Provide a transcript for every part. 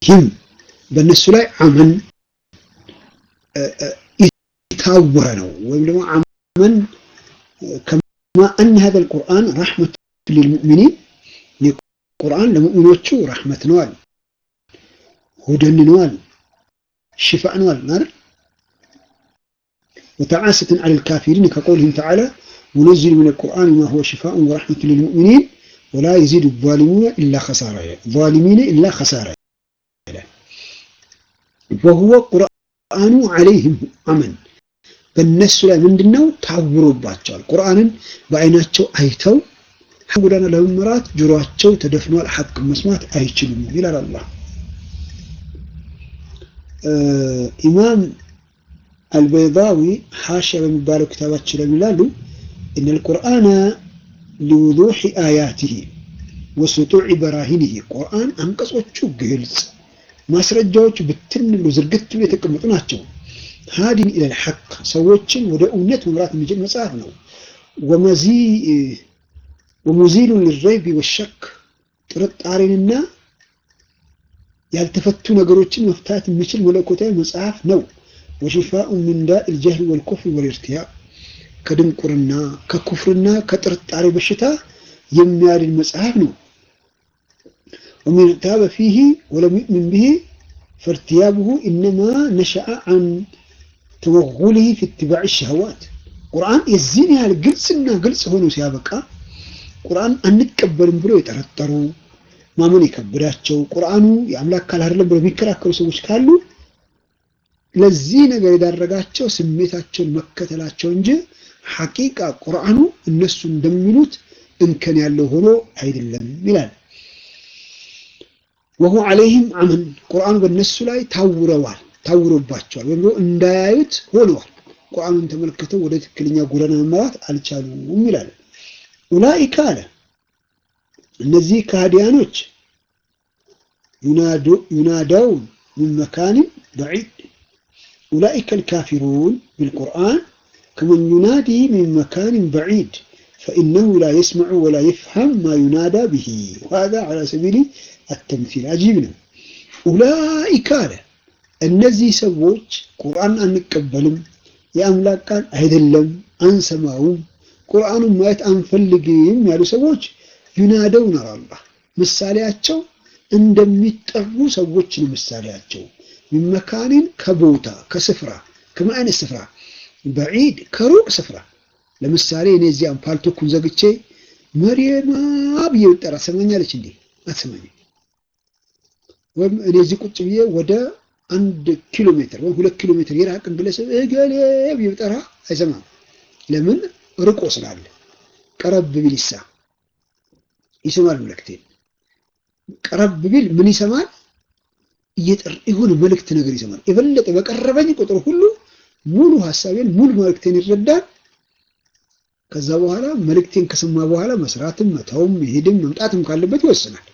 ዓለይህም በእነሱ ላይ አመን የታወረ ነው ወይም ደግሞ አመን ከማ አነ ሀዘ ልቁርአን ረሕመቱ ሊልሙእሚኒን ቁርአን ለሙእሚኖቹ ረሕመት ነዋል ሁደን ነዋል ሽፋእ ነዋል ማለት ወተዓሰትን ዐለ ልካፊሪን ከቀውልህም ተዓላ ونزل من القرآن ما هو شفاء ورحمة للمؤمنين ولا يزيد الظالمين إلا خسارة ظالمين إلا خسارة وهو قرآن عليهم أمن በእነሱ ላይ ምንድን ነው ታውሮባቸዋል። ቁርአንን በአይናቸው አይተው ጎዳና ለመምራት ጆሮአቸው ተደፍኗል። ሐቅ መስማት አይችሉም ይላል አላህ። ኢማም አልበይዳዊ ሐሽያ በሚባለው ክታባችን ላይ ይላሉ እነ ልቁርአነ ሊውዱሕ አያቲሂ ወስጡዕ በራሂኒሂ ቁርአን አንቀጾቹ ግልጽ፣ ማስረጃዎቹ ብትን ብሎ ዝርግት ብሎ የተቀመጡ ናቸው። ሃዲን ኢለል ሐቅ ሰዎችን ወደ እውነት መምራት የሚችል መጽሐፍ ነው። ወሙዚሉን ሊረይቢ ወሸክ ጥርጣሬንና ያልተፈቱ ነገሮችን መፍታት የሚችል መለኮታዊ መጽሐፍ ነው። ወሽፋኡን ሚን ዳኢል ጀህል ወልኩፍር ወልኢርቲያብ ከድንቁርና ከኩፍርና ከጥርጣሬ በሽታ የሚያድን መጽሐፍ ነው። ወመን ኢርታበ ፊሂ ወለም ዩእሚን ቢሂ ፈርትያብሁ ኢነማ ነሸአ አን ተወጉሊሂ ፊ ኢትባዕ ሸህዋት ቁርአን የዚህን ያህል ግልጽና ግልጽ ሆኖ ሲያበቃ ቁርአን አንቀበልም ብሎ የጠረጠሩ ማመን የከበዳቸው ቁርአኑ የአምላክ ቃል አይደለም ብሎ የሚከራከሩ ሰዎች ካሉ ለዚህ ነገር የዳረጋቸው ስሜታቸውን መከተላቸው እንጂ ሐቂቃ ቁርአኑ እነሱ እንደሚሉት እንከን ያለው ሆኖ አይደለም ይላል። ወሁ ዐለይህም አመን ቁርአኑ በእነሱ ላይ ታውረዋል፣ ታውሮባቸዋል ወይም እንዳያዩት ሆነዋል። ቁርአኑን ተመልክተው ወደ ትክክለኛ ጎዳና መመራት አልቻሉም ይላል። ኡላኢከ አለ እነዚህ ከሃዲያኖች ዩናዳውን ሚን መካንን በዒድ ኡላኢከ ልካፊሩን ቢልቁርአን ከመን ዩናዲ ሚን መካንን በዒድ ፈኢነሁ ላ የስመዑ ወላ የፍሀም ማ ዩናዳ ብሂ ወሀዛ ዐላ ሰቢሊ አተምሲል አጂብ ነው። ኡላኢከ አለ እነዚህ ሰዎች ቁርአን አንቀበልም፣ የአምላክ ቃል አይደለም፣ አንሰማውም፣ ቁርአኑን ማየት አንፈልግም ያሉ ሰዎች ዩናደውን አላህ ምሳሌያቸው እንደሚጠሩ ሰዎች ነው። ምሳሌያቸው ሚመካኒን ከቦታ ከስፍራ ከምን አይነት ስፍራ በዒድ ከሩቅ ስፍራ ለምሳሌ እኔ እዚያም ፓልቶኩን ዘግቼ መሪየማ ብዬ ብጠራ ትሰማኛለች እንዴ? አትሰማኝም። ወይም እኔ እዚህ ቁጭ ብዬ ወደ አንድ ኪሎ ሜትር ወይም ሁለት ኪሎ ሜትር የራቅን ግለሰብ እገሌ ብዬ ብጠራ አይሰማም። ለምን? ርቆ ስላለ። ቀረብ ቢል ይሳ ይሰማል መልእክቴን። ቀረብ ቢል ምን ይሰማል? እየጠር የሆነ መልእክት ነገር ይሰማል። የበለጠ በቀረበኝ ቁጥር ሁሉ ሙሉ ሀሳቤን ሙሉ መልእክቴን ይረዳል። ከዛ በኋላ መልእክቴን ከሰማ በኋላ መስራትም መተውም መሄድም መምጣትም ካለበት ይወስናል።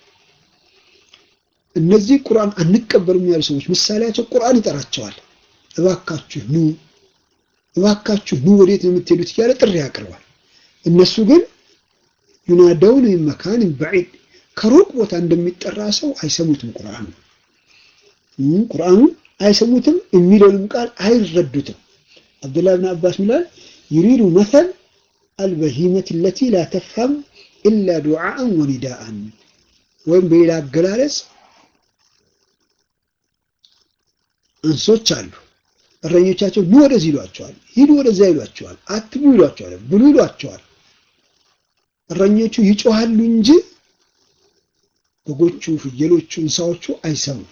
እነዚህ ቁርአን አንቀበልም ያሉ ሰዎች ምሳሌያቸው ቁርአን ይጠራቸዋል። እባካችሁ ኑ፣ እባካችሁ ኑ፣ ወዴት ነው የምትሄዱት እያለ ጥሪ ያቀርባል። እነሱ ግን ዩናደውን ሚን መካንን በዒድ ከሩቅ ቦታ እንደሚጠራ ሰው አይሰሙትም። ቁርአኑ ቁርአኑን አይሰሙትም፣ የሚለውንም ቃል አይረዱትም። አብዱላህ ብን አባስ ሚላል ዩሪዱ መተል አልበሂመት ለቲ ላ ተፍሀም ኢላ ዱዓአን ወኒዳአን ወይም በሌላ አገላለጽ እንሶች አሉ። እረኞቻቸው ኑ ወደዚህ ይሏቸዋል፣ ሂዱ ወደዚያ ይሏቸዋል፣ አትብሉ ይሏቸዋል፣ ብሉ ይሏቸዋል። እረኞቹ ይጮሃሉ እንጂ በጎቹ፣ ፍየሎቹ፣ እንስሳዎቹ አይሰሙም።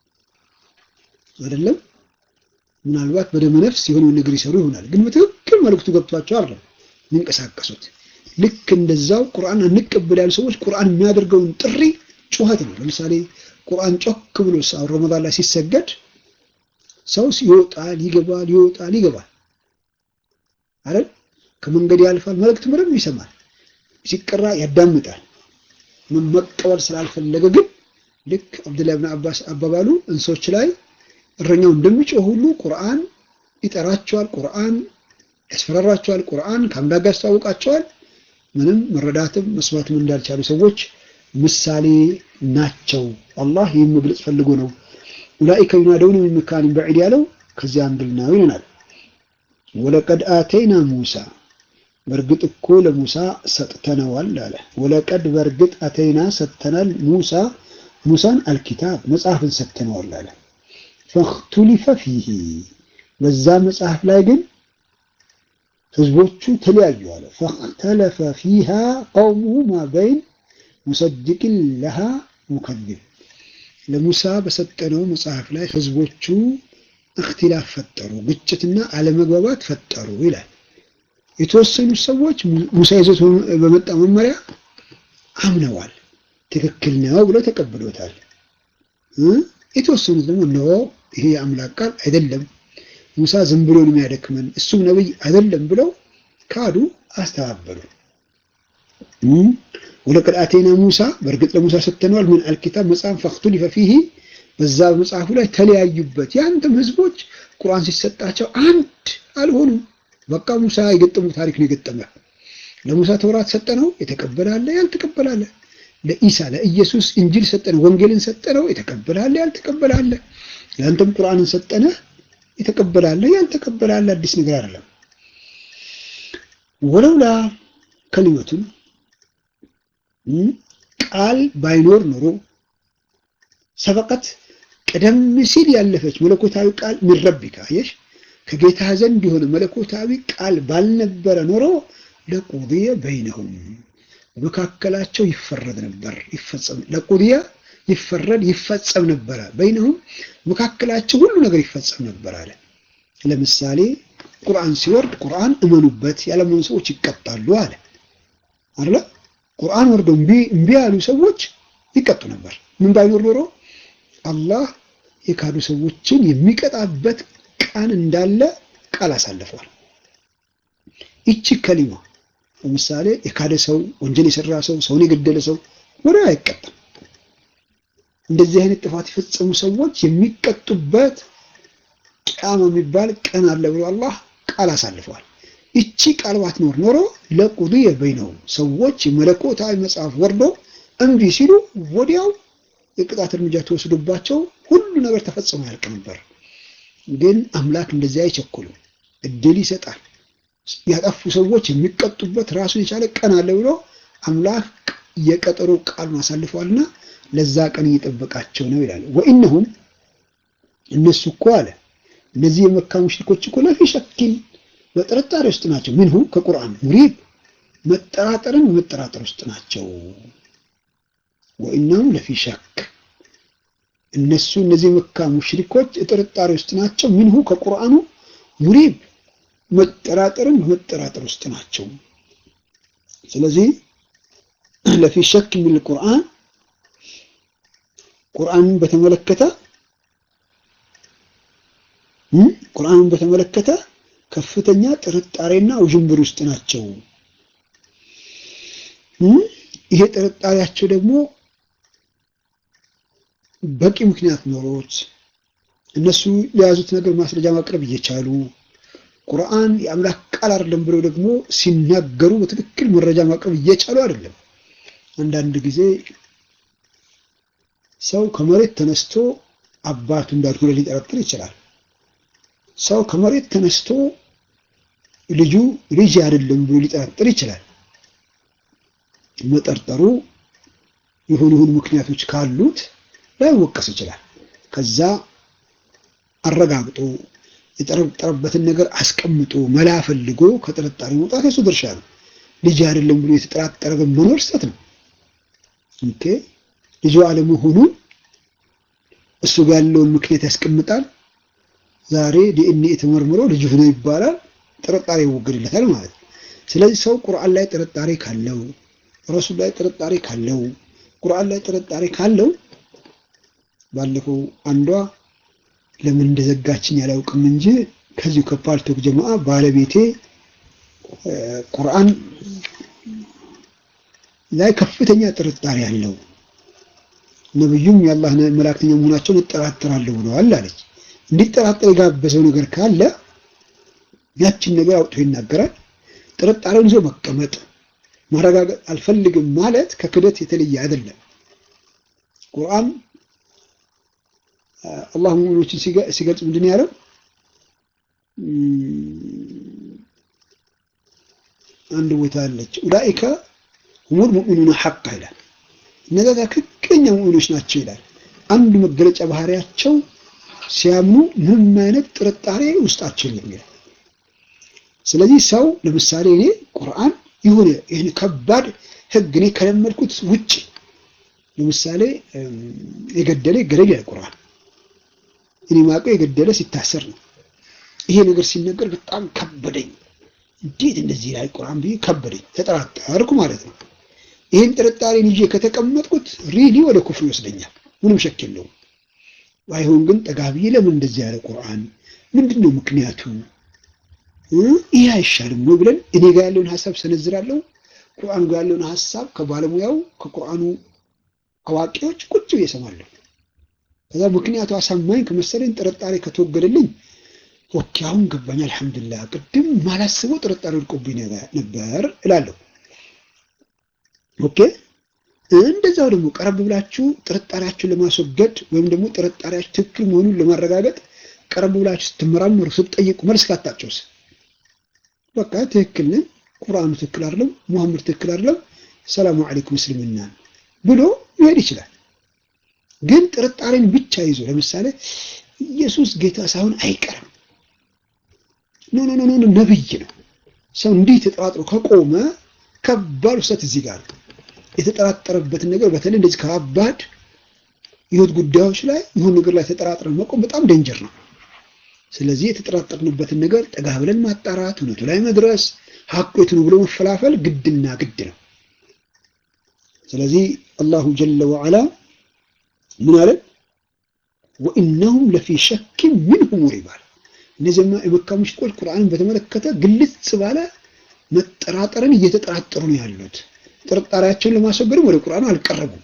አይደለም ምናልባት በደመ ነፍስ የሆነ ነገር ይሰሩ ይሆናል፣ ግን በትክክል መልእክቱ ገብቷቸው አይደለም የሚንቀሳቀሱት። ልክ እንደዛው ቁርአን አንቀበል ያሉ ሰዎች ቁርአን የሚያደርገውን ጥሪ ጩኸት ነው። ለምሳሌ ቁርአን ጮክ ብሎ ረመዳን ላይ ሲሰገድ ሰው ይወጣል፣ ይገባል፣ ይወጣል፣ ይገባል አይደል? ከመንገድ ያልፋል፣ መልእክት ምንም ይሰማል፣ ሲቀራ ያዳምጣል። መቀበል ስላልፈለገ ግን ልክ አብዱላህ ብን አባስ አባባሉ እንሶች ላይ እረኛው እንደሚጮህ ሁሉ ቁርአን ይጠራቸዋል፣ ቁርአን ያስፈራራቸዋል፣ ቁርአን ከአምላክ ጋር ያስተዋውቃቸዋል። ምንም መረዳትም መስማትም እንዳልቻሉ ሰዎች ምሳሌ ናቸው። አላህ ይህን መግለጽ ፈልጎ ነው። ኡላኢከ ዩናደውነ ሚን መካኒን በዒድ ያለው ከዚያ አንግል ነው ይለናል። ወለቀድ አተይና ሙሳ በእርግጥ እኮ ለሙሳ ሰጥተነዋል አለ። ወለቀድ በእርግጥ አተይና ሰጥተናል ሙሳ ሙሳን አልኪታብ መጽሐፍን ሰጥተነዋል አለ። ፈክቱሊፈ ፊሂ በዛ መጽሐፍ ላይ ግን ህዝቦቹ ተለያዩ አለ። ፈክተለፈ ፊሃ ቀውሙሁ ማ በይን ሙሰድቅን ለሃ ሙከዚብ ለሙሳ በሰጠነው መጽሐፍ ላይ ህዝቦቹ እክትላፍ ፈጠሩ፣ ግጭትና አለመግባባት ፈጠሩ ይላል። የተወሰኑ ሰዎች ሙሳ ይዞት በመጣ መመሪያ አምነዋል፣ ትክክል ነው ብለው ተቀብሎታል። የተወሰኑት ደግሞ ኖ ይሄ የአምላክ ቃል አይደለም፣ ሙሳ ዝም ብሎ ነው የሚያደክመን፣ እሱም ነብይ አይደለም ብለው ካዱ፣ አስተባበሉ። ወለቀድ አቴና ሙሳ በእርግጥ ለሙሳ ሰጥተነዋል ምን አልኪታብ መጽሐፍ ፈክቱሊፈ ፊሂ በዛ በመጽሐፉ ላይ ተለያዩበት። ያንተም ህዝቦች ቁርአን ሲሰጣቸው አንድ አልሆኑም። በቃ ሙሳ የገጠሙ ታሪክ ነው የገጠመ። ለሙሳ ተውራት ሰጠነው የተቀበላለ ያልተቀበላለ። ለኢሳ ለኢየሱስ እንጂል ሰጠነው ወንጌልን ሰጠነው የተቀበላለ ያልተቀበላለ። ለአንተም ቁርአንን ሰጠነ የተቀበላለ ያልተቀበላለ። አዲስ ነገር አይደለም። ወለውላ ከሊመቱን ቃል ባይኖር ኖሮ ሰበቀት ቀደም ሲል ያለፈች መለኮታዊ ቃል ምን ረቢካ አየሽ፣ ከጌታ ዘንድ የሆነ መለኮታዊ ቃል ባልነበረ ኖሮ ለቁድየ በይነሁም በመካከላቸው ይፈረድ ነበር፣ ይፈጸም ለቁድየ ይፈረድ ይፈጸም ነበረ። በይነሁም መካከላቸው ሁሉ ነገር ይፈጸም ነበር አለ። ለምሳሌ ቁርአን ሲወርድ ቁርአን እመኑበት ያለመኑ ሰዎች ይቀጣሉ አለ አይደለ? ቁርአን ወርዶ እምቢ ያሉ ሰዎች ይቀጡ ነበር። ምን ባይኖር ኖሮ አላህ የካዱ ሰዎችን የሚቀጣበት ቀን እንዳለ ቃል አሳልፈዋል። ይቺ ከሊማ ለምሳሌ የካደ ሰው፣ ወንጀል የሰራ ሰው፣ ሰውን የገደለ ሰው ወደ አይቀጣም። እንደዚህ አይነት ጥፋት የፈጸሙ ሰዎች የሚቀጡበት ቂያማ የሚባል ቀን አለ ብሎ አላህ ቃል አሳልፈዋል። ይቺ ቃል ባትኖር ኖሮ ለቁድየ በይነሁም ሰዎች የመለኮታዊ መጽሐፍ ወርዶ እምቢ ሲሉ ወዲያው የቅጣት እርምጃ ተወስዶባቸው ሁሉ ነገር ተፈጽሞ ያልቅ ነበር። ግን አምላክ እንደዚህ አይቸኩልም፣ እድል ይሰጣል። ያጠፉ ሰዎች የሚቀጡበት ራሱን የቻለ ቀን አለ ብሎ አምላክ የቀጠሮ ቃሉን አሳልፈዋልና ለዛ ቀን እየጠበቃቸው ነው ይላል። ወኢነሁም እነሱ እኮ አለ እነዚህ የመካ ሙሽሪኮች እኮ ለፊ ሸኪን በጥርጣሬ ውስጥ ናቸው። ምንሁ ከቁርአን ሙሪብ መጠራጠርን በመጠራጠር ውስጥ ናቸው። ወኢነሁም ለፊ ሸክ እነሱ እነዚህ መካ ሙሽሪኮች ጥርጣሬ ውስጥ ናቸው። ምንሁ ከቁርአኑ ሙሪብ መጠራጠርን በመጠራጠር ውስጥ ናቸው። ስለዚህ ለፊ ሸክ የሚል ቁርአን ቁርአንን በተመለከተ ቁርአንን በተመለከተ ከፍተኛ ጥርጣሬና ውዥንብር ውስጥ ናቸው። ይሄ ጥርጣሬያቸው ደግሞ በቂ ምክንያት ኖሮት እነሱ ለያዙት ነገር ማስረጃ ማቅረብ እየቻሉ ቁርአን የአምላክ ቃል አይደለም ብለው ደግሞ ሲናገሩ በትክክል መረጃ ማቅረብ እየቻሉ አይደለም። አንዳንድ ጊዜ ሰው ከመሬት ተነስቶ አባቱ እንዳልሆነ ሊጠረጥር ይችላል። ሰው ከመሬት ተነስቶ ልጁ ልጅ አይደለም ብሎ ሊጠረጥር ይችላል። መጠርጠሩ የሆኑ የሆኑ ምክንያቶች ካሉት ላይወቀስ ይችላል። ከዛ አረጋግጦ የጠረጠረበትን ነገር አስቀምጦ መላ ፈልጎ ከጥርጣሬ መውጣት የሱ ድርሻ ነው። ልጅ አይደለም ብሎ የተጠራጠረ መኖር ስህተት ነው። ኦኬ ልጁ አለመሆኑን እሱ ጋር ያለውን ምክንያት ያስቀምጣል። ዛሬ ዲኤንኤ ተመርምሮ ልጅ ሆኖ ይባላል፣ ጥርጣሬ ይወገድለታል ማለት ነው። ስለዚህ ሰው ቁርአን ላይ ጥርጣሬ ካለው፣ ረሱል ላይ ጥርጣሬ ካለው፣ ቁርአን ላይ ጥርጣሬ ካለው ባለፈው አንዷ ለምን እንደዘጋችኝ አላውቅም እንጂ ከዚሁ ከፓልቶክ ጀማዓ ባለቤቴ ቁርአን ላይ ከፍተኛ ጥርጣሬ አለው፣ ነብዩም የአላህ መላእክተኛ መሆናቸውን እጠራጠራለሁ ብለዋል አለች። እንዲጠራጠር የጋበዘው ነገር ካለ ያችን ነገር አውጥቶ ይናገራል። ጥርጣሬውን ይዞ መቀመጥ ማረጋገጥ አልፈልግም ማለት ከክደት የተለየ አይደለም። ቁርአን አላህ ሙእሚኖችን ሲገልጽ ምንድን ነው ያለው? አንድ ቦታ አለች ኡላኢከ ሁሙል ሙእሚኑነ ሐቅ ይላል። እነዛ ትክክለኛ ሙእሚኖች ናቸው ይላል። አንዱ መገለጫ ባህሪያቸው ሲያምኑ ምንም አይነት ጥርጣሬ ውስጣቸው የለም ይላል። ስለዚህ ሰው ለምሳሌ እኔ ቁርአን የሆነ ይህን ከባድ ህግ እኔ ከለመድኩት ውጭ ለምሳሌ የገደለ ይገደል ይላል ቁርአን። እኔ ማውቀው የገደለ ሲታሰር ነው። ይሄ ነገር ሲነገር በጣም ከበደኝ። እንዴት እንደዚህ ይላል ቁርአን ብዬ ከበደኝ፣ ተጠራጠርኩ ማለት ነው። ይህን ጥርጣሬን ይዤ ከተቀመጥኩት ሪሊ ወደ ኩፍር ይወስደኛል። ምንም ሸክ የለውም። ባይሆን ግን ጠጋ ብዬ ለምን እንደዚህ ያለ ቁርአን ምንድን ነው ምክንያቱ? ይህ አይሻልም ወይ ብለን እኔ ጋር ያለውን ሀሳብ ሰነዝራለሁ። ቁርአኑ ጋር ያለውን ሀሳብ ከባለሙያው ከቁርአኑ አዋቂዎች ቁጭ ብዬ እሰማለሁ። ከዛ ምክንያቱ አሳማኝ ከመሰለኝ ጥርጣሬ ከተወገደልኝ ኦኬ አሁን ገባኝ፣ አልሐምዱሊላህ ቅድም ማላስበው ጥርጣሬ ወድቆብኝ ነበር እላለሁ። ኦኬ እንደዛው ደግሞ ቀረብ ብላችሁ ጥርጣሬያችሁን ለማስወገድ ወይም ደግሞ ጥርጣሬያችሁ ትክክል መሆኑን ለማረጋገጥ ቀረብ ብላችሁ ስትመራመሩ ስትጠይቁ መልስ ካጣችሁስ በቃ ትክክል ነን፣ ቁርአኑ ትክክል አይደለም፣ ሙሐመድ ትክክል አይደለም፣ ሰላሙ አለይኩም እስልምና ብሎ መሄድ ይችላል። ግን ጥርጣሬን ብቻ ይዞ ለምሳሌ ኢየሱስ ጌታ ሳይሆን አይቀርም ኖ ኖ ኖ ነብይ ነው። ሰው እንዲህ ተጠራጥሮ ከቆመ ከባድ ውሰት እዚህ ጋር የተጠራጠረበትን ነገር በተለይ እንደዚህ ከባድ የህይወት ጉዳዮች ላይ ይሁን ነገር ላይ ተጠራጥረን መቆም በጣም ደንጀር ነው። ስለዚህ የተጠራጠርንበትን ነገር ጠጋ ብለን ማጣራት፣ እውነቱ ላይ መድረስ፣ ሀቁ የቱ ነው ብሎ መፈላፈል ግድና ግድ ነው። ስለዚህ አላሁ ጀለ ወዐላ ምን አለን? ወኢነሁም ለፊ ሸኪን ሚንሁ ሙሪብ አለ። እነዚህማ የመካ ሙሽሪኮች ቁርአንን በተመለከተ ግልጽ ባለ መጠራጠርን እየተጠራጠሩ ነው ያሉት። ጥርጣሬያቸውን ለማስወገድም ወደ ቁርአኑ አልቀረቡም።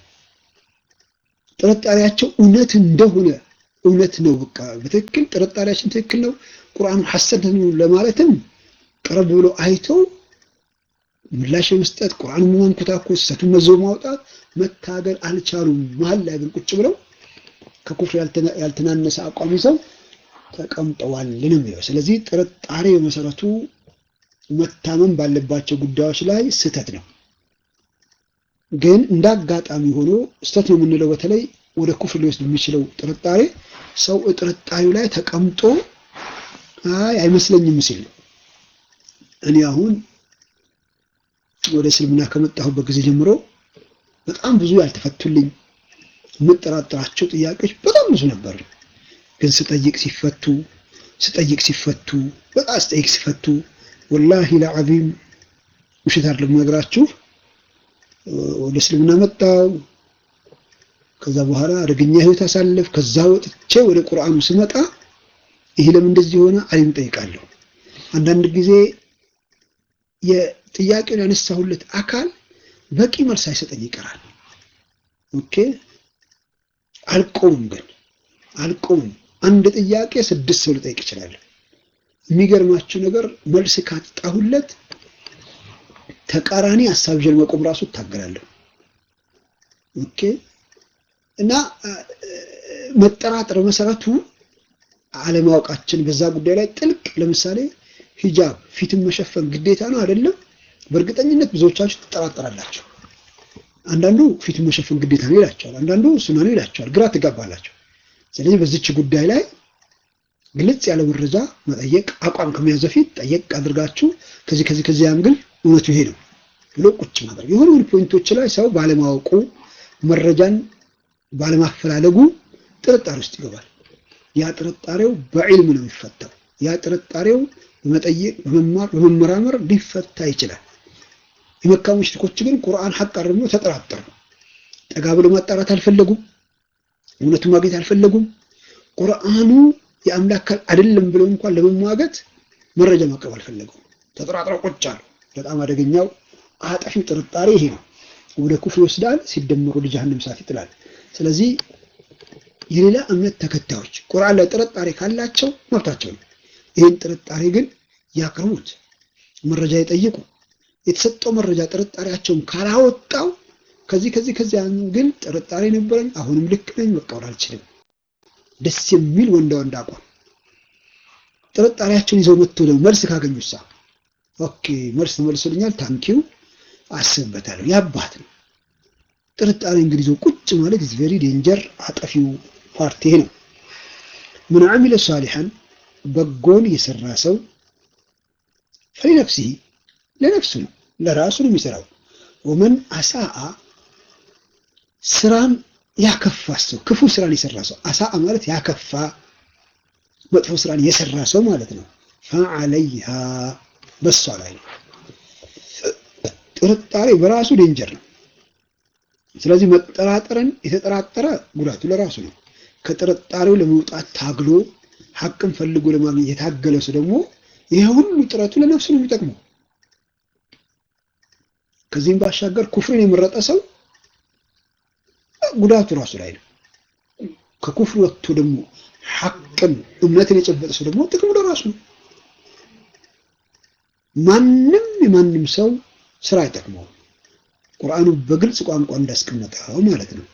ጥርጣሬያቸው እውነት እንደሆነ እውነት ነው፣ በቃ በትክክል ጥርጣሬያችን ትክክል ነው፣ ቁርአኑ ሐሰት ነው ለማለትም ቀረብ ብሎ አይተው ምላሽ የመስጠት ቁርአን ማንኮታኮት ስህተቱን መዘው ማውጣት መታገል አልቻሉም። መሀል ላይ ግን ቁጭ ብለው ከኩፍር ያልተናነሰ አቋም ይዘው ተቀምጠዋል ነው የሚለው። ስለዚህ ጥርጣሬ በመሰረቱ መታመን ባለባቸው ጉዳዮች ላይ ስህተት ነው። ግን እንደ አጋጣሚ ሆኖ ስህተት ነው የምንለው በተለይ ወደ ኩፍር ሊወስድ የሚችለው ጥርጣሬ ሰው ጥርጣሬው ላይ ተቀምጦ አይ አይመስለኝም ሲል ነው። እኔ አሁን ወደ እስልምና ከመጣሁበት ጊዜ ጀምሮ በጣም ብዙ ያልተፈቱልኝ የምጠራጠራቸው ጥያቄዎች በጣም ብዙ ነበሩ። ግን ስጠይቅ ሲፈቱ ስጠይቅ ሲፈቱ በጣም ስጠይቅ ሲፈቱ ወላሂ ለዓዚም ውሸት አይደለም የምነግራችሁ። ወደ እስልምና መጣው። ከዛ በኋላ አደገኛ ህይወት አሳለፍ። ከዛ ወጥቼ ወደ ቁርአኑ ስመጣ ይሄ ለምን እንደዚህ ሆነ አሊም ጠይቃለሁ። አንዳንድ ጊዜ የጥያቄውን ያነሳሁለት አካል በቂ መልስ አይሰጠኝ ይቀራል። ኦኬ አልቆምም፣ ግን አልቆምም። አንድ ጥያቄ ስድስት ሰው ልጠይቅ እችላለሁ። የሚገርማችሁ ነገር መልስ ካጣሁለት ተቃራኒ ሀሳብ ይዤ መቆም ራሱ እታገላለሁ። ኦኬ እና መጠራጠር መሰረቱ አለማወቃችን በዛ ጉዳይ ላይ ጥልቅ ለምሳሌ ሂጃብ ፊትን መሸፈን ግዴታ ነው አይደለም? በእርግጠኝነት ብዙዎቻችሁ ትጠራጠራላችሁ። አንዳንዱ ፊትን መሸፈን ግዴታ ነው ይላቸዋል፣ አንዳንዱ ሱና ነው ይላቸዋል። ግራ ትጋባላችሁ። ስለዚህ በዚች ጉዳይ ላይ ግልጽ ያለ መረጃ መጠየቅ አቋም ከመያዝ በፊት ጠየቅ አድርጋችሁ ከዚህ ከዚህ ከዚህ አንግል እውነቱ ይሄ ነው ብሎ ቁጭ ማድረግ። የሆኑ ፖይንቶች ላይ ሰው ባለማወቁ መረጃን ባለማፈላለጉ ጥርጣሬ ውስጥ ይገባል። ያ ጥርጣሬው በዕልም ነው የሚፈታው። ያ ጥርጣሬው በመጠየቅ በመማር በመመራመር ሊፈታ ይችላል። የመካ ሙሽሪኮች ግን ቁርአን ሐቅ አርሞ ተጠራጠሩ። ጠጋ ብሎ ማጣራት አልፈለጉም። እውነቱ ማግኘት አልፈለጉም። ቁርአኑ የአምላክ ቃል አይደለም ብለው እንኳን ለመሟገት መረጃ ማቅረብ አልፈለጉም። ተጠራጥረው ቁጭ አሉ። በጣም አደገኛው አጠፊው ጥርጣሬ ይሄ ነው። ወደ ኩፍር ይወስዳል፣ ሲደመሩ ወደ ጀሃነም እሳት ይጥላል። ስለዚህ የሌላ እምነት ተከታዮች ቁርአን ላይ ጥርጣሬ ካላቸው መብታቸው ነው። ይህን ጥርጣሬ ግን ያቅርቡት፣ መረጃ ይጠይቁ። የተሰጠው መረጃ ጥርጣሬያቸውን ካላወጣው ከዚህ ከዚህ ከዚህ ግን ጥርጣሬ ነበረኝ፣ አሁንም ልክ ነኝ፣ መቀበል አልችልም። ደስ የሚል ወንዳ ወንድ አቋም ጥርጣሬያቸውን ይዘው መጥቶ ደግሞ መልስ ካገኙሳ ኦኬ መልስ ተመልሶልኛል፣ ታንኪው አስብበታለሁ። ያባት ነው ጥርጣሬ እንግዲህ ይዞ ቁጭ ማለት ኢዝ ቬሪ ዴንጀር አጠፊው ፓርቲ ነው። ምን አሚለ ሳሊሐን በጎን የሰራ ሰው ፈሊነፍሲሂ ለነፍሱ ነው ለራሱ ነው የሚሰራው። ወመን አሳአ ስራን ያከፋ ሰው ክፉ ስራን የሰራ ሰው አሳአ ማለት ያከፋ መጥፎ ስራን የሰራ ሰው ማለት ነው። ፈዐለይሃ በሷ ላይ ነው። ጥርጣሬ በራሱ ዴንጀር ነው። ስለዚህ መጠራጠርን የተጠራጠረ ጉዳቱ ለራሱ ነው። ከጥርጣሬው ለመውጣት ታግሎ ሐቅን ፈልጎ ለማግኘት የታገለ ሰው ደግሞ ይሄ ሁሉ ጥረቱ ለነፍሱ ነው የሚጠቅመው። ከዚህም ባሻገር ኩፍርን የመረጠ ሰው ጉዳቱ ራሱ ላይ ነው። ከኩፍር ወጥቶ ደግሞ ሐቅን እምነትን የጨበጠ ሰው ደግሞ ጥቅሙ ለራሱ ነው። ማንም የማንም ሰው ስራ አይጠቅመውም። ቁርአኑ በግልጽ ቋንቋ እንዳስቀመጠው ማለት ነው።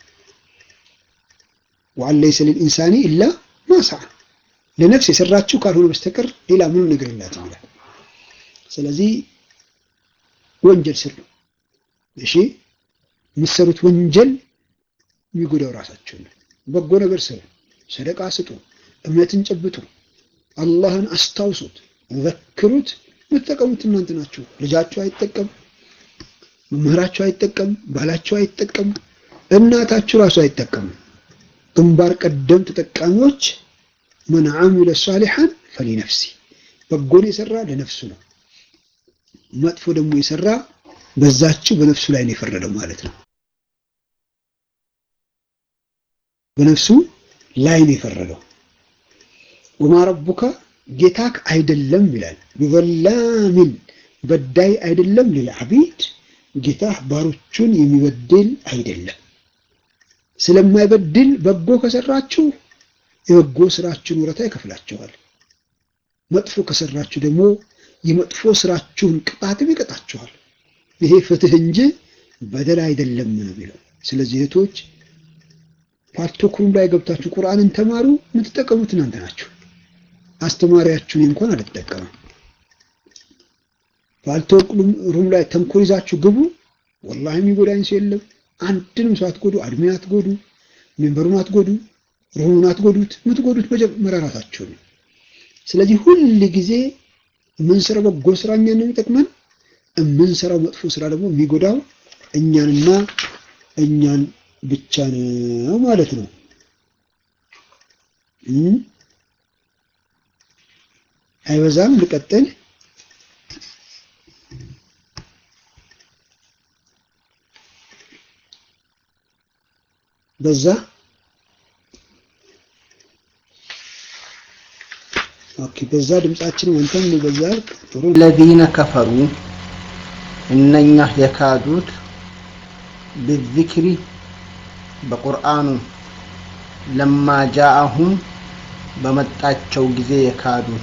ወአን ለይሰ ሊልኢንሳኒ ኢላ ማ ሰዓ ለነፍስ የሰራችው ካልሆነ በስተቀር ሌላ ምንም ነገር የላትም ይላል። ስለዚህ ወንጀል ስሩ። እሺ የምትሰሩት ወንጀል የሚጎዳው ራሳችሁ ነው። በጎ ነገር ስሩ፣ ሰደቃ ስጡ፣ እምነትን ጨብጡ፣ አላህን አስታውሱት፣ ዘክሩት። የምትጠቀሙት እናንተ ናችሁ። ልጃችሁ አይጠቀም፣ መምህራችሁ አይጠቀም፣ ባላችሁ አይጠቀም፣ እናታችሁ ራሱ አይጠቀም። ግንባር ቀደም ተጠቃሚዎች መን አሚለ ሳሊሐን ፈሊነፍሲ በጎን የሰራ ለነፍሱ ነው። መጥፎ ደግሞ የሰራ በዛችው በነፍሱ ላይ ነው የፈረደው ማለት ነው። በነፍሱ ላይ ነው የፈረደው። ወማ ረቡከ ጌታክ አይደለም ይላል። ቢዘላሚን በዳይ አይደለም ሊልዓቢድ ጌታህ ባሮቹን የሚበድል አይደለም። ስለማይበድል በጎ ከሰራችሁ የበጎ ስራችሁን ውረታ ይከፍላችኋል። መጥፎ ከሰራችሁ ደግሞ የመጥፎ ስራችሁን ቅጣትም ይቀጣችኋል። ይሄ ፍትህ እንጂ በደል አይደለም ነው የሚለው። ስለዚህ እህቶች ፓርቶክሩም ላይ ገብታችሁ ቁርአንን ተማሩ። የምትጠቀሙት እናንተ ናችሁ። አስተማሪያችሁን እንኳን አልተጠቀመም። ፓርቶክሩም ላይ ተንኮል ይዛችሁ ግቡ። ወላሂ የሚጎዳኝ ሰው የለም። አንድንም ሰው አትጎዱ፣ አድሜን አትጎዱ፣ ሜምበሩን አትጎዱ፣ ሩሙን አትጎዱት። የምትጎዱት መጀመሪያ ራሳችሁ ነው። ስለዚህ ሁል ጊዜ የምንሰራው በጎ ስራ እኛን ነው የሚጠቅመን። የምንሰራው መጥፎ ስራ ደግሞ የሚጎዳው እኛንና እኛን ብቻ ነው ማለት ነው። አይበዛም። ልቀጥል። በዛ ኦኬ፣ በዛ ድምጻችን ወንተም በዛ ጥሩ ለዚነ ከፈሩ እነኛ የካዱት ብዚክሪ በቁርአኑ ለማ ጃአሁም በመጣቸው ጊዜ የካዱት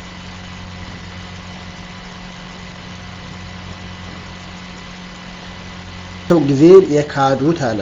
ጊዜ የካዱት አለ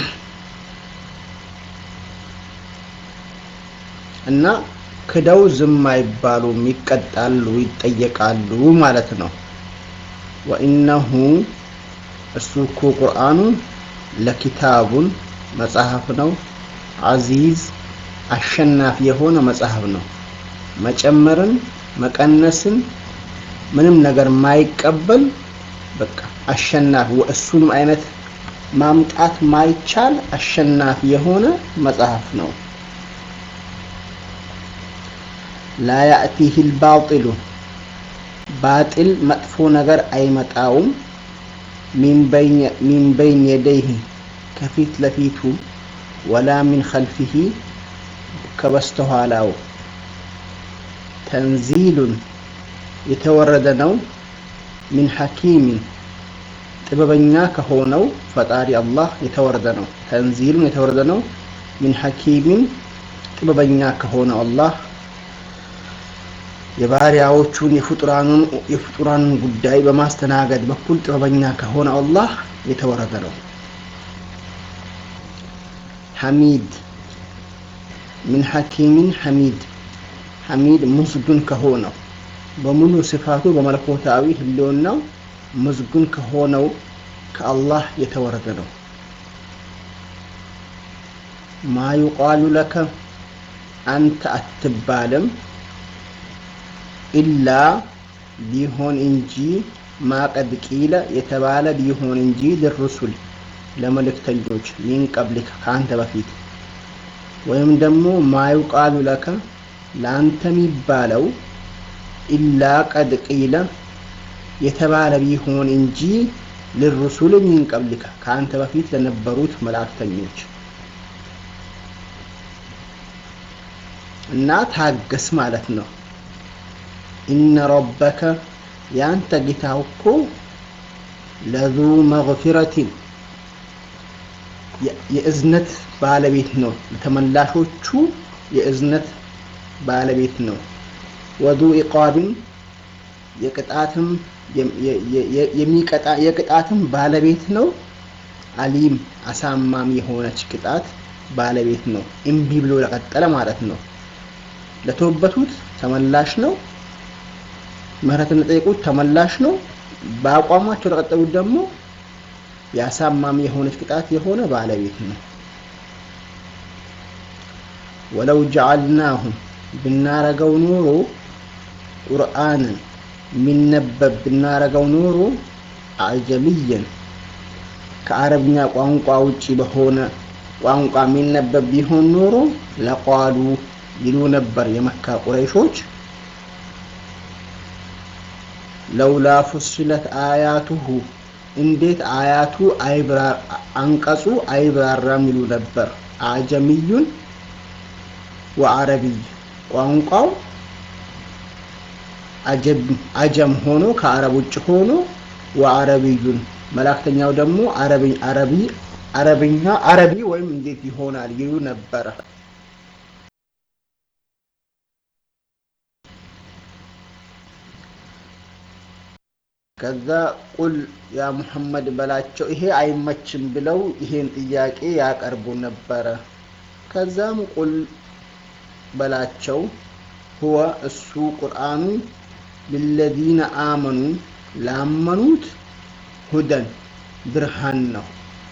እና ክደው ዝም አይባሉም፣ ይቀጣሉ፣ ይጠየቃሉ ማለት ነው። ወኢነሁ እሱ እኮ ቁርአኑ ለኪታቡን መጽሐፍ ነው፣ አዚዝ አሸናፊ የሆነ መጽሐፍ ነው። መጨመርን መቀነስን ምንም ነገር ማይቀበል በቃ አሸናፊ እሱንም አይነት ማምጣት ማይቻል አሸናፊ የሆነ መጽሐፍ ነው። ላ ያእቲህ ልባጢሉ ባጢል መጥፎ ነገር አይመጣውም። ሚን በይን የደይህ ከፊት ለፊቱ ወላ ሚን ኸልፊሂ ከበስተኋላው ተንዚሉን የተወረደ ነው። ሚን ሐኪሚን ጥበበኛ ከሆነው ፈጣሪ አላህ የተወረደ ነው። ተንዚሉን የተወረደ ነው። ሚን ሐኪሚን ጥበበኛ ከሆነው አላህ የባሪያዎቹን የፍጡራኑን ጉዳይ በማስተናገድ በኩል ጥበበኛ ከሆነ አላህ የተወረደ ነው። ሐሚድ ምን ሐኪሚን ሐሚድ ሐሚድ ምስጉን ከሆነው በሙሉ ስፋቱ በመለኮታዊ ህልውናው ምስጉን ከሆነው ከአላህ የተወረደ ነው። ማ ዩቃሉ ለከ አንተ አትባልም ኢላ ቢሆን እንጂ ማቀድ ቂለ የተባለ ቢሆን እንጂ ልሩሱል ለመልእክተኞች ሚን ቀብሊክ ከአንተ በፊት ወይም ደግሞ ማዩቃሉ ለከ ለአንተ የሚባለው ኢላ ቀድ ቂለ የተባለ ቢሆን እንጂ ልሩሱል ሚን ቀብሊከ ከአንተ በፊት ለነበሩት መላእክተኞች እና ታገስ ማለት ነው። ኢነ ረበከ የአንተ ጌታ እኮ ለዙ መግፊረቲን የእዝነት ባለቤት ነው። ለተመላሾቹ የእዝነት ባለቤት ነው። ወዙ ኢቃብን የቅጣትም የሚቀጣ የቅጣትም ባለቤት ነው። አሊም አሳማሚ የሆነች ቅጣት ባለቤት ነው። እምቢ ብሎ ለቀጠለ ማለት ነው። ለተወበቱት ተመላሽ ነው። ምህረትን ለጠየቁት ተመላሽ ነው። በአቋማቸው ለቀጠሉት ደግሞ የአሳማሚ የሆነች ቅጣት የሆነ ባለቤት ነው። ወለው ጀዓልናሁ ብናረገው ኖሮ ቁርአንን የሚነበብ ብናረገው ኖሮ አጀምየን ከአረብኛ ቋንቋ ውጪ በሆነ ቋንቋ የሚነበብ ቢሆን ኖሮ ለቋሉ ይሉ ነበር የመካ ቁረይሾች ለውላ ፉስለት አያቱሁ እንዴት አያቱ አንቀጹ አይብራራም ይሉ ነበር። አጀምዩን ወአረቢይ ቋንቋው አጀም ሆኖ ከአረብ ውጭ ሆኖ ወአረቢዩን መላእክተኛው ደግሞ አረቢ አረብኛ አረቢ ወይም እንዴት ይሆናል ይሉ ነበረ። ከዛ ቁል ያ ሙሐመድ በላቸው ይሄ አይመችም ብለው ይሄን ጥያቄ ያቀርቡ ነበረ። ከዛም ቁል በላቸው ሁወ እሱ ቁርአኑ ልለዚነ አመኑ ላመኑት ሁደን ብርሃን ነው።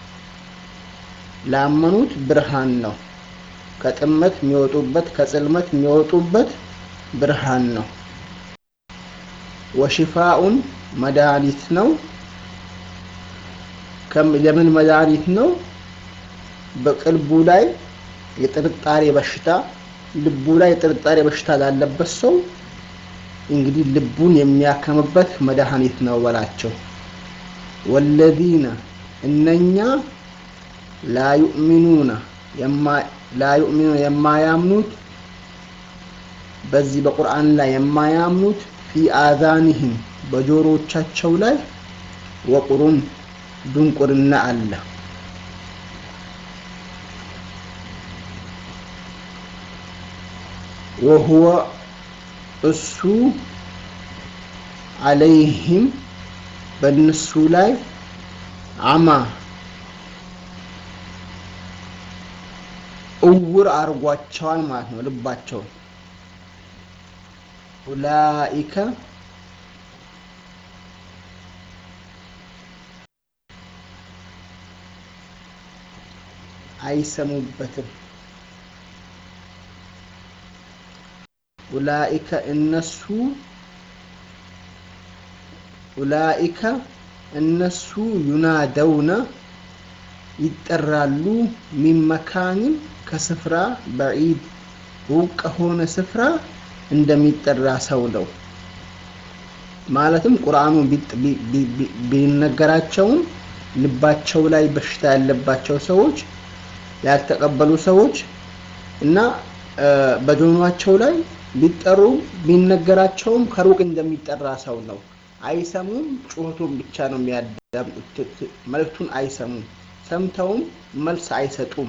ላመኑት ብርሃን ነው። ከጥመት የሚወጡበት ከጽልመት የሚወጡበት ብርሃን ነው። ወሽፋኡን መድኃኒት ነው። ለምን መድኃኒት ነው? በቅልቡ ላይ የጥርጣሬ በሽታ ልቡ ላይ የጥርጣሬ በሽታ ላለበት ሰው እንግዲህ ልቡን የሚያከምበት መድኃኒት ነው በላቸው። ወለዚነ እነኛ ላዩእሚኑና ላዩእሚኑ የማያምኑት በዚህ በቁርአን ላይ የማያምኑት ፊ አዛኒህም በጆሮቻቸው ላይ ወቁሩን ድንቁርና አለ። ወሁወ እሱ አለይህም በእነሱ ላይ አማ እውር አርጓቸዋል ማለት ነው ልባቸውን ኡላኢከ አይሰሙበትም። ኡላኢከ እነሱ ኡላኢከ እነሱ ዩናደውነ ይጠራሉ ሚን መካኒን ከስፍራ በዒድ ሩቅ ከሆነ ስፍራ እንደሚጠራ ሰው ነው። ማለትም ቁርአኑ ቢነገራቸውም ልባቸው ላይ በሽታ ያለባቸው ሰዎች ያልተቀበሉ ሰዎች እና በጆኗቸው ላይ ቢጠሩ ቢነገራቸውም ከሩቅ እንደሚጠራ ሰው ነው። አይሰሙም። ጩኸቱን ብቻ ነው የሚያዳምጡት። መልእክቱን አይሰሙም። ሰምተውም መልስ አይሰጡም።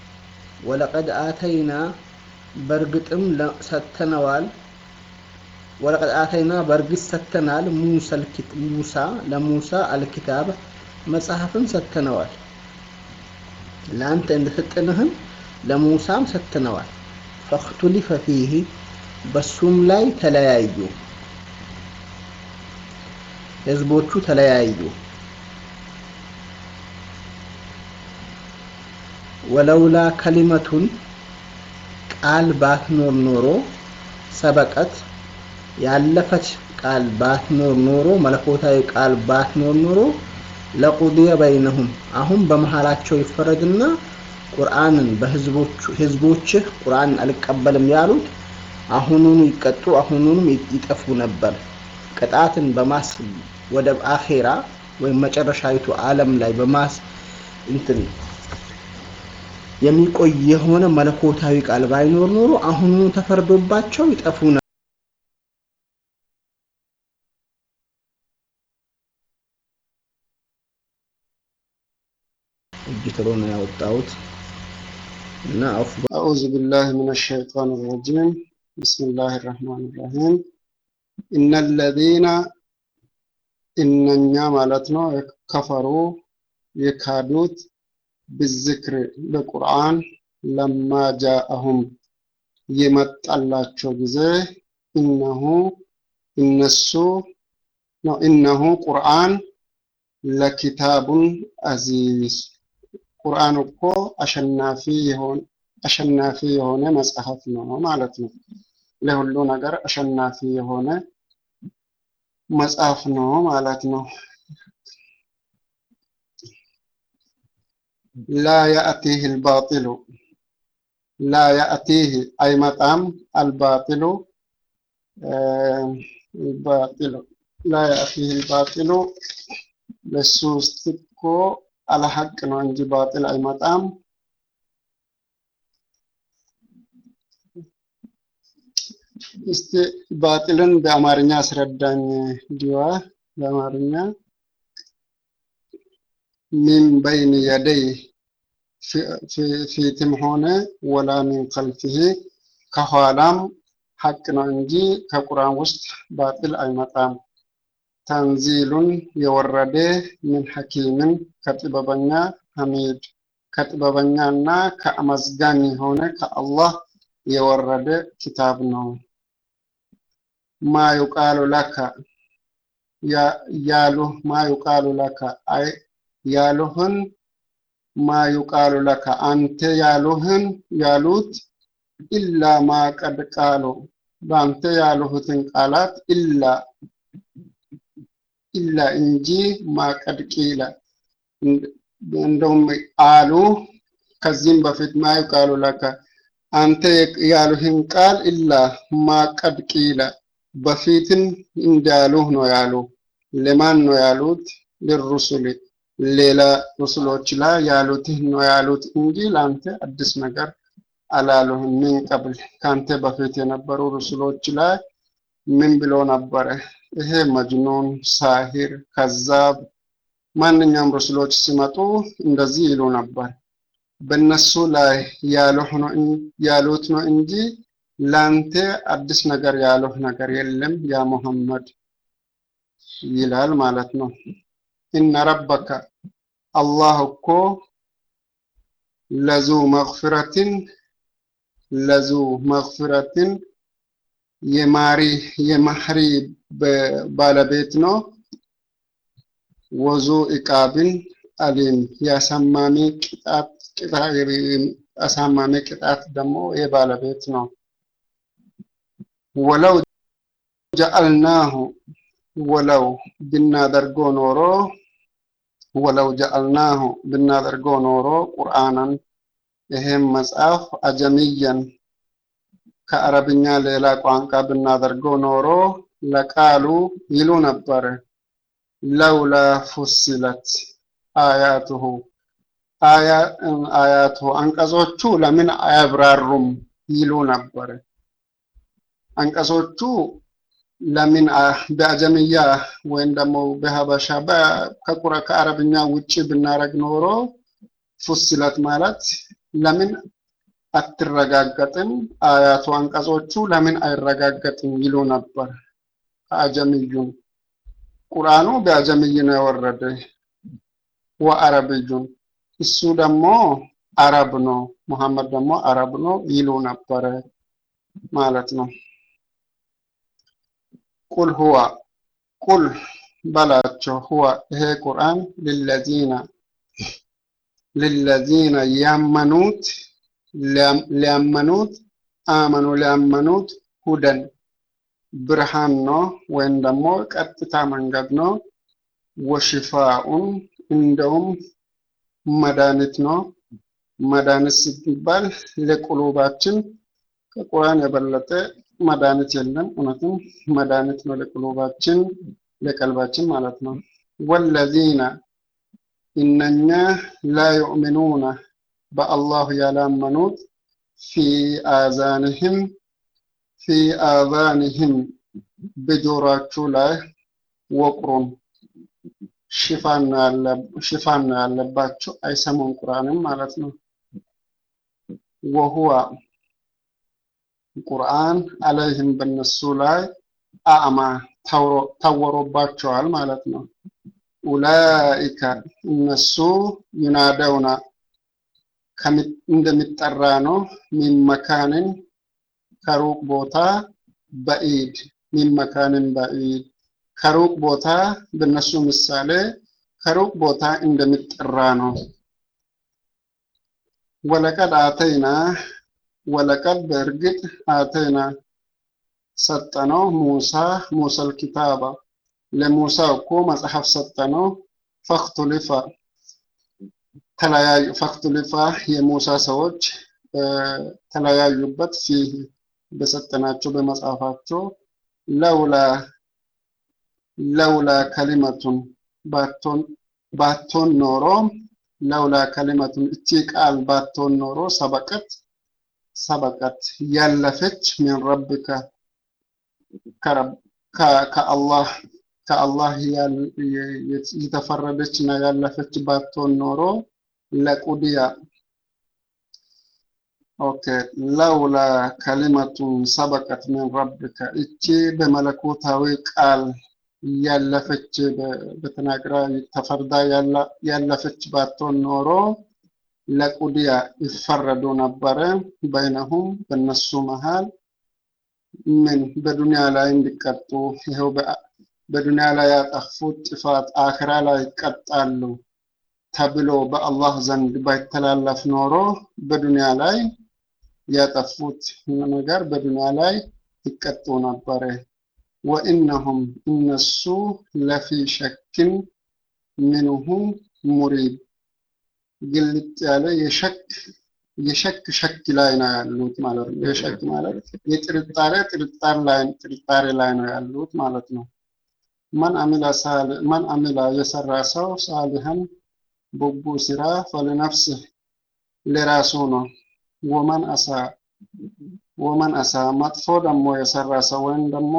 ወለቀድ አተይና በእርግጥም ሰጥተነዋል ወለቀድ አተይና በእርግጥ ሰጥተናል ሙሳ ለሙሳ አልኪታብ መጽሐፍን ሰጥተነዋል። ለአንተ እንደሰጠንህም ለሙሳም ሰጥተነዋል። ፈክቱሊፈ ፊህ በሱም ላይ ተለያዩ፣ ህዝቦቹ ተለያዩ። ወለውላ ከሊመቱን ቃል ባትኖር ኖሮ ሰበቀት ያለፈች ቃል ባትኖር ኖሮ መለኮታዊ ቃል ባትኖር ኖሮ ለቁድየ በይነሁም አሁን በመሃላቸው ይፈረድና ቁርአንን በህዝቦችህ ቁርአንን አልቀበልም ያሉት አሁኑኑ ይቀጡ፣ አሁኑንም ይጠፉ ነበር። ቅጣትን በማስ ወደ አኼራ ወይም መጨረሻዊቱ ዓለም ላይ በማስ እንትን የሚቆይ የሆነ መለኮታዊ ቃል ባይኖር ኖሮ አሁኑኑ ተፈርዶባቸው ይጠፉ ነበር። እጅ ትሎ ነው ያወጣሁት እና አፍ أعوذ بالله من الشيطان الرجيم بسم الله الرحمن الرحيم إن الذين إنኛ ማለት ነው ከፈሩ የካዱት ብዝክር በቁርአን ለማ ጃአሁም የመጣላቸው ጊዜ እነሁ እነሱ ነው እነሁ ቁርአን ለኪታቡን አዚዝ ቁርአን እኮ አሸናፊ የሆነ አሸናፊ የሆነ መጽሐፍ ነው ማለት ነው። ለሁሉ ነገር አሸናፊ የሆነ መጽሐፍ ነው ማለት ነው። ላ ያእቲህ አልባጢሉ ላ ያእቲህ አይመጣም አልባጢሉ ባጢሉ ላ ያእቲህ አልባጢሉ ለሱ ውስጥ እኮ አለሐቅ ነው እንጂ ባጢል አይመጣም። እስቲ ባጢልን በአማርኛ አስረዳኝ ዲዋ በአማርኛ ሚን በይን የደይ ፊትም ሆነ ወላ ሚን ከልፊህ ከኋላም ሐቅ ነው እንጂ ከቁርአን ውስጥ ባጢል አይመጣም። ተንዚሉን የወረደ ምን ሐኪምን ከጥበበኛ ሐሚድ ከጥበበኛና ከአመዝጋኝ የሆነ ከአላህ የወረደ ኪታብ ነው። ማ ዩቃሉ ለከ ያሉህ ማ ዩቃሉ ለከ አይ ያሉህን ማ ዩቃሉ ለከ አንተ ያሉህን ያሉት ኢላ ማ ቀድ ቃሉ በአንተ ያሉሁትን ቃላት ኢላ ኢላ እንጂ ማቀድ ቂለ እንደውም አሉ ከዚህም በፊት ማ ዩቃሉ ለከ አንተ ያሉህን ቃል ኢላ ማቀድ ቂለ በፊትም እንዳሉህ ነው ያሉ። ለማን ነው ያሉት? ልሩሱል ሌላ ሩሱሎች ላይ ያሉትህ ነው ያሉት እንጂ ለአንተ አዲስ ነገር አላሉህም። ምን ቀብል ከአንተ በፊት የነበሩ ሩሱሎች ላይ ምን ብሎ ነበረ? ይሄ መጅኑን፣ ሳሂር፣ ከዛብ ማንኛውም ሩሱሎች ሲመጡ እንደዚህ ይሉ ነበር። በእነሱ ላይ ያሉት ነው እንጂ ላንተ አዲስ ነገር ያሉህ ነገር የለም ያ ሙሐመድ ይላል ማለት ነው። ኢነ ረበከ አላህ እኮ ለዙ መግፊረትን ለዙ መግፊረትን የማሪ የማህሪ ባለቤት ነው። ወዙ ኢቃብን አሊም የአሳማሚ ቅጣት አሳማሚ ቅጣት ደግሞ የባለቤት ነው። ወለው ጀአልናሁ ወለው ብናደርጎ ኖሮ ወለው ጀአልናሁ ብናደርጎ ኖሮ ቁርአንን ይሄም መጽሐፍ አጀምየን ከአረብኛ ሌላ ቋንቋ ብናደርጎ ኖሮ ለቃሉ ይሉ ነበር ለውላ ፉሲለት አያቱሁ አያቱ አንቀጾቹ ለምን አያብራሩም ይሉ ነበር። አንቀጾቹ ለምን በአጀምያ ወይም ደግሞ በሀበሻ ከቁረ ከአረብኛ ውጭ ብናረግ ኖሮ ፉሲለት ማለት ለምን አትረጋገጥም፣ አያቱ አንቀጾቹ ለምን አይረጋገጥም ይሉ ነበር። አጀምዩን ቁርአኑ በአጀምይ ነው የወረደ ወአረብዩን እሱ ደግሞ አረብ ነው፣ ሙሐመድ ደግሞ አረብ ነው ይሉ ነበረ ማለት ነው። ቁል ሁዋ ቁል በላቸው ሁዋ ይሄ ቁርአን ሊለዚነ ሊለዚነ ያመኑት ሊያመኑት አመኑ ሊያመኑት ሁደን ብርሃን ነው ወይም ደግሞ ቀጥታ መንገድ ነው። ወሽፋኡን እንደውም መድኃኒት ነው። መድኃኒት ሲባል ለቁሉባችን ከቁርአን የበለጠ መድኃኒት የለም። እውነትም መድኃኒት ነው ለቁሉባችን ለቀልባችን ማለት ነው። ወለዚነ እነኛ ላ ዩእሚኑነ በአላሁ ያላመኑት ፊ አዛንህም ፊ አዛንህም በጆሯችሁ ላይ ወቅሩን ሽፋን ነው ያለባቸው፣ አይሰሙም ቁርአንም ማለት ነው። ወሁዋ ቁርአን አለይህም በነሱ ላይ አዕማ ታወሮባቸዋል ማለት ነው። ኡላኢከ እነሱ ዩናደውና እንደሚጠራ ነው። ሚን መካንን ከሩቅ ቦታ በኢድ ሚን መካንን በኢድ ከሩቅ ቦታ በነሱ ምሳሌ ከሩቅ ቦታ እንደሚጠራ ነው። ወለቀድ አተይና ወለቀድ በእርግጥ አተይና ሰጠነው ሙሳ ሙሰል ኪታባ ለሙሳ እኮ መጽሐፍ ሰጠነው። ፈክቱሊፋ ተለያዩ ፈክቱሊፋ የሙሳ ሰዎች ተለያዩበት ፊህ በሰጠናቸው በመጽሐፋቸው ለውላ ለውላ ከሊመቱን ባቶን ኖሮ ለውላ ከሊመቱን እቺ ቃል ባቶን ኖሮ ሰበቀት ሰበቀት ያለፈች ሚን ረብከ ከአላህ ከአላህ የተፈረደች እና ያለፈች ባትሆን ኖሮ ለቁድያ ኦኬ ለውላ ከሊመቱን ሰበቀት ሚን ረብከ እቺ በመለኮታዊ ቃል ያለፈች በተናግራ ተፈርዳ ያለፈች ባትሆን ኖሮ ለቁድያ ይፈረዱ ነበረ በይነሁም በነሱ መሃል ምን በዱንያ ላይ እንዲቀጡ ይኸው በዱንያ ላይ ያጠፉት ጥፋት አክራ ላይ ይቀጣሉ ተብሎ በአላህ ዘንድ ባይተላለፍ ኖሮ በዱንያ ላይ ያጠፉት ነገር በዱንያ ላይ ይቀጡ ነበረ። ወኢነሁም እነሱ ለፊ ሸክን ምንሁ ሙሪብ ግልጥ ያለ የሸክ የሸክ ሸክ ላይ ነው ያሉት ማለት ነው። የሸክ ማለት የጥርጣሬ ጥርጣሬ ላይ ጥርጣሬ ላይ ነው ያሉት ማለት ነው። መን አሚላ ሳል መን አሚላ የሰራ ሰው ሳሊሃን በጎ ስራ ፈለነፍስህ ለራሱ ነው። ወመን አሳ ወመን አሳ መጥፎ ደግሞ የሰራ ሰው ወይም ደግሞ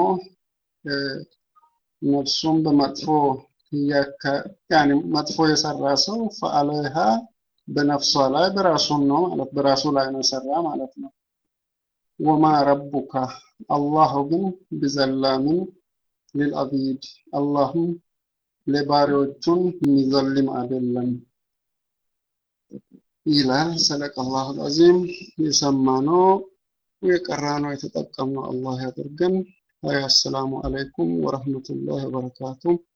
ነፍሱን በመጥፎ ያኔ መጥፎ የሰራ ሰው ፈአለይሃ በነፍሷ ላይ በራሱን ነው ማለት በራሱ ላይ ነው የሰራ ማለት ነው። ወማ ረቡካ አላሁ ግን ቢዘላምን ሊልአቢድ አላህም ለባሪዎቹን የሚዘልም አይደለም ይላል። ሰደቀ አላሁ አልዓዚም። የሰማነው የቀራነው የተጠቀምነው አላህ ያድርገን። አሰላሙ አለይኩም ወረህመቱላሂ ወበረካቱሁ።